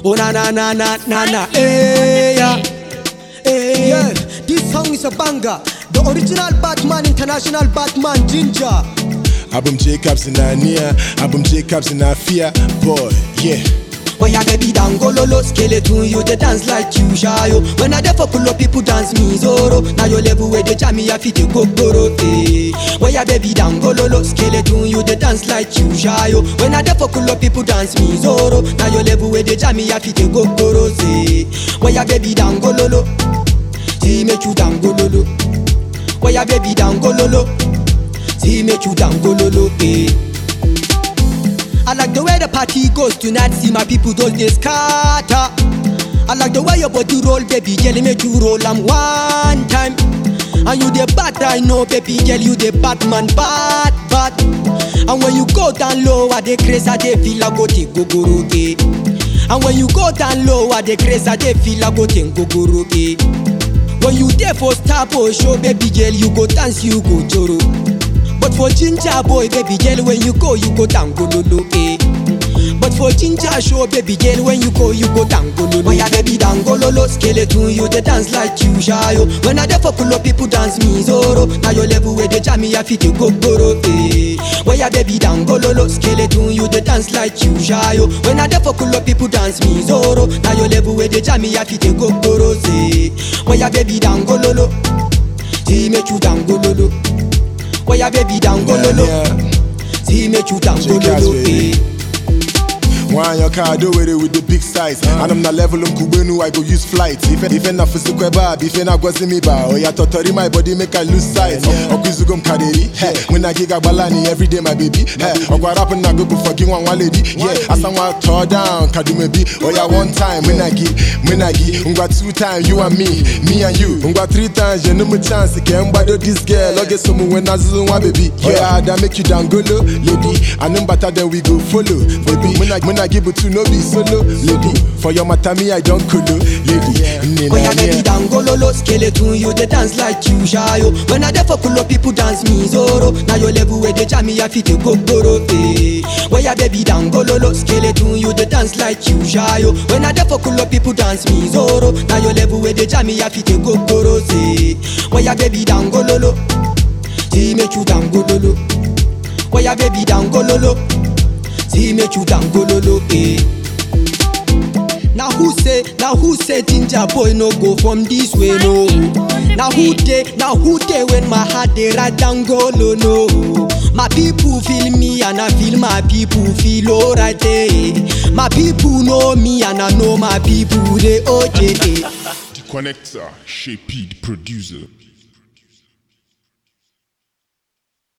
Oh na na na na na na, hey yeah, hey yeah. This song is a banger. The original Batman, international Batman, Ginger. Album Jacobs in Ania, album Jacobs in Afia, boy, yeah. When your baby down go lolo skeleton, you dey dance like you shy yo. When I dey for pull up, people dance me zoro. Now your level where they jam me, I fit go goro. Eh. When your baby down go lolo skeleton, you dey dance like you shy yo. When I dey for pull up, people dance me zoro. Now your level where they jam me, I fit go goro. Say when your baby down go lolo, see make you down go lolo. When your baby down go lolo, see make you down go lolo. Eh. I like the way the party goes tonight. See my people, those days scatter. I like the way your body roll, baby girl. Make you roll am one time. And you the bad, I know, baby girl. You the Batman, bad, bad. And when you go down low, I the craze, I the feel I go take go guru, eh. And when you go down low, I the craze, I the feel I go take go guru, eh. When you there for star boy show, baby girl, you go dance, you go joro. But for ginger boy, baby girl, when you go, you go down go lolo, eh. But for ginger show, baby girl, when you go, you go down go lolo. When ya baby down go lolo, skeleton, you dey dance like you shy yo. When I dey for pull up, people dance me zoro. Now your level where they jam me, I fit go goro, eh. When ya baby down go lolo, skeleton, you dey dance like you shy yo. When I dey for pull up, people dance me zoro. Now your level where they jam me, I fit go goro, eh. When ya baby down go lolo, see make you down go lolo. Why your baby down go lolo? Yeah. See make you down go Jackass, lolo. baby. eh. One your car do it with the big size. And I'm not level um kubenu, I go use flight. If if na physical bad, if na gwazi mi ba, oh ya totori my body make I lose sight. Okwizugum kaderi, hey, when I giga balani every day my baby. Hey, ogwa rap na go for give one one lady. Yeah, as I'm walk tore down, kadume be. Oh ya one time when I give, when I give, ungwa two times you and me, me and you. Ungwa three times you no more chance again. But this girl, I get someone when I zoom one baby. Yeah, that make you down go low, lady. And then better then we go follow, baby. When I when I give it to no be solo, lady. For your matter me I don't colo, lady. When your baby down go lolo, skeleton, you dey dance like you shy yo. When I dey for pull up, people dance me zoro. Now your level where they jam me, I fit go goro, eh. When your baby down go lolo, skeleton, you dey dance like you shy yo. When I dey for pull up, people dance me zoro. Now your level where they jam me, I fit go goro, eh. When your baby down go lolo, see make you down go lolo. When your baby down go lolo, see make you down go lolo, eh. Now who say, now who say ginger boy no go from this way no? Now who dey, now who dey when my heart dey right down go low no? My people feel me and I feel my people feel alright eh. My people know me and I know my people they okay. eh. The connector, Shaped producer.